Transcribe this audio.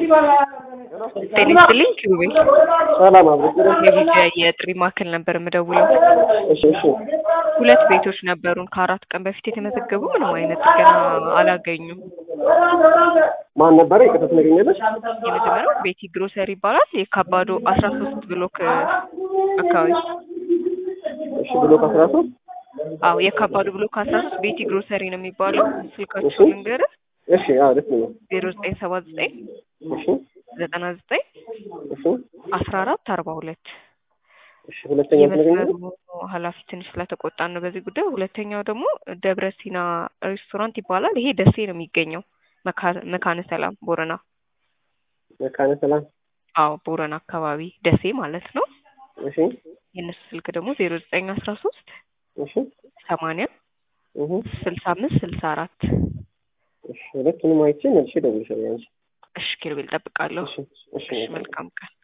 ጤና ይስጥልኝ ኪሩቤል ሰላም አብሮ የቪዲዮ የጥሪ ማዕከል ነበር የምደውለው። እሺ እሺ ሁለት ቤቶች ነበሩን ከአራት ቀን በፊት የተመዘገቡ ምንም አይነት ጥገና አላገኙም። ማን ነበረ? ይቅርታ ትነግሪኛለሽ? የመጀመሪያው ቤቲ ግሮሰሪ ይባላል። የካባዶ አስራ ሶስት ብሎክ አካባቢ እሺ ብሎክ አስራ ሶስት አዎ የካባዶ ብሎክ አስራ ሶስት ቤቲ ግሮሰሪ ነው የሚባለው። ስልካቸው እሺ። ልንገርህ እሺ አዎ ደስ ነው። ዜሮ ዘጠኝ ሰባ ዘጠኝ እሺ ዘጠና ዘጠኝ እሺ አስራ አራት አርባ ሁለት እሺ ሁለተኛ የመስመሩ ትነግሪኛለሽ? ኃላፊ ትንሽ ስለተቆጣን ነው በዚህ ጉዳይ። ሁለተኛው ደግሞ ደብረ ሲና ሬስቶራንት ይባላል። ይሄ ደሴ ነው የሚገኘው መካ- መካነ ሰላም ቦረና። መካነ ሰላም አዎ ቦረና አካባቢ ደሴ ማለት ነው። እሺ የእነሱ ስልክ ደግሞ ዜሮ ዘጠኝ አስራ ሶስት እሺ ሰማንያ እህ ስልሳ አምስት ስልሳ አራት እሺ ሁለቱንም አይቼ መልሼ እደውልልሻለሁ። አንቺ እሺ ኪሩቤል ጠብቃለሁ። እሺ እሺ እሺ መልካም ቀን